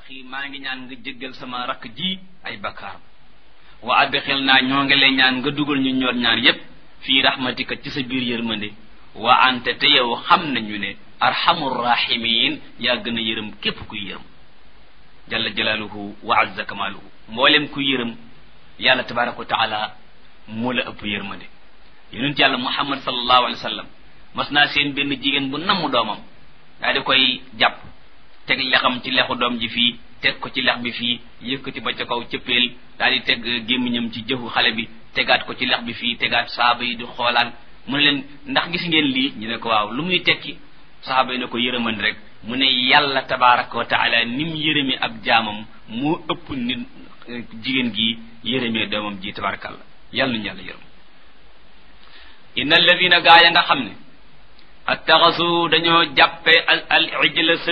axi maa ngi ñaan nga jéggal sama rakk ji ay bakkaar wa adxil naa ñoo ngi lay ñaan nga dugal ñu ñoor ñaar yépp fii rahmatika ci sa biir yërmande wa ante te yow xam nañu ne arhamur rahimin yaa gën a yërëm képp kuy yërëm jalla jalaaluhu wa azza kamaaluhu mboolem kuy yërëm yàlla tabaraka wa taala moo la ëpp yërmande yonent yàlla muhammad sallallahu alayhi wa sallam mas naa seen benn jigéen bu namm doomam daa di koy jàpp teg lexam ci lexu doom ji fii teg ko ci lex bi fii yëkkati ba ca kaw cëppeel daal di teg gémmiñam ci jëfu xale bi tegaat ko ci lex bi fii tegaat saaba yi di xoolaan mu ne leen ndax gis ngeen lii ñu ne ko waaw lu muy tekki saaba yi ne ko yërëman rek mu ne yàlla tabaraka wa taala ni mu yërëmee ab jaamam moo ëpp nit jigéen gi yërëmee doomam ji tabarakallah yàlla nañu yàlla yërëm inna alladina gaa ya nga xam ne attaxasu dañoo jàppe al al ijla